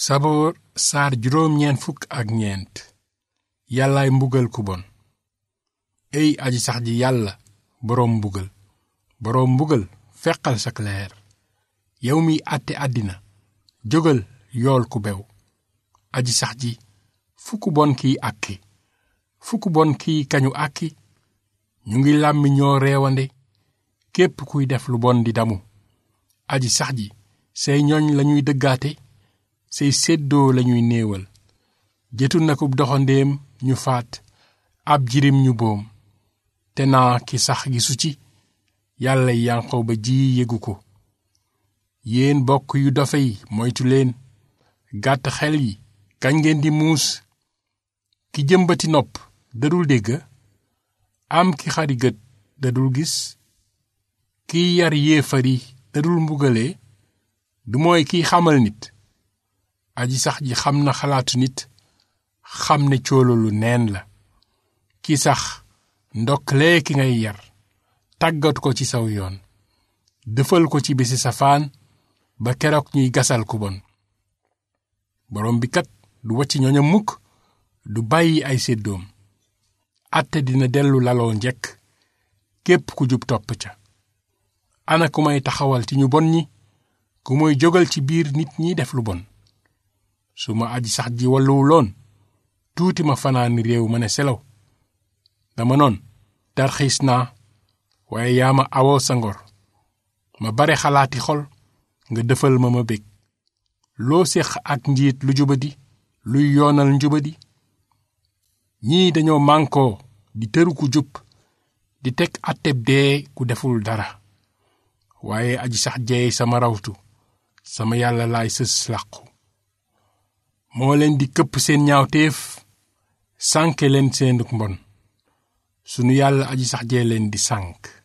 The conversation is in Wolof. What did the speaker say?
saboor saar juróom ñeent fukk ak ñeent yàllaay mbugal ku bon ey aji sax ji yàlla boroom mbugal boroom mbugal feqal sak leer yow miy àtte àddina jógal yool ku bew aji sax ji fu ku bon kiy àkki fu ku bon kiy kañu àkki ñu ngi làmmi ñoo reewande képp kuy def lu bon di damu aji sax ji say ñoñ lañuy dëggaate say séddoo lañuy néewal jëtu nakub doxandéem ñu faat ab jirim ñu boom te naa ki sax gisu ci yàlla yanqoo ba ji yégu ko yéen bokk yu dofe yi moytu leen gàtt xel yi kañ ngeen di muus ki jëmbati nopp dadul dégg am ki xari gët dadul gis kiy yar yéefari dadul mbugale du mooy kiy xamal nit aji sax ji xam na xalaatu nit xam ne coololu neen la ki sax ndoklee ki ngay yar tàggat ko ci saw yoon dëfal ko ci bisi safaan ba keroog ñuy gasal ku bon borom bi kat du wacc ñoñam mukk du bàyyi ay séddoom àtte dina dellu laloo njekk képp ku jub topp ca ana ku may taxawal ci ñu bon ñi ku muy jógal ci biir nit ñi def lu bon su ma aji sax ji walluwuloon tuuti ma fanaani réew ma ne selaw dama noon tarxiis naa waaye yaa ma awoo sa ngor ma bare xalaati xol nga defal ma ma bég loo séq ak njiit lu jubadi luy yoonal njubadi ñii dañoo mànkoo di tëru ku jub di teg atteb dee ku deful dara waaye aji sax jeey sama rawtu sama yàlla laay sës làqu moo leen di këpp seen ñaawteef sànke leen seenuk mbon sunu yàlla aji sax jee leen di sànk